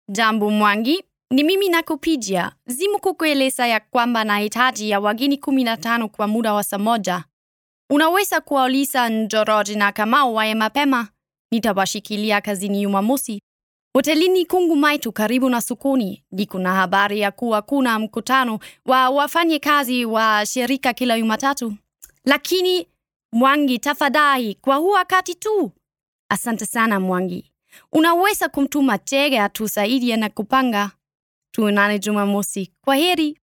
Jambo Mwangi, ni mimi nakupigia. Zimu kukueleza ya kwamba nahitaji ya wageni kumi na tano kwa muda wa saa moja. Unaweza kuwauliza Njoroge na Kamau waye mapema. Nitawashikilia kazini Jumamosi. Hotelini Kungu Maitu karibu na sokoni. Niko na habari ya kuwa kuna mkutano wa wafanyikazi wa shirika kila Jumatatu. Lakini Mwangi, tafadhali, kwa huu wakati tu. Asante sana Mwangi. Unaweza kumtuma Chege atusaidie na kupanga. Tuonane Jumamosi. Kwa heri.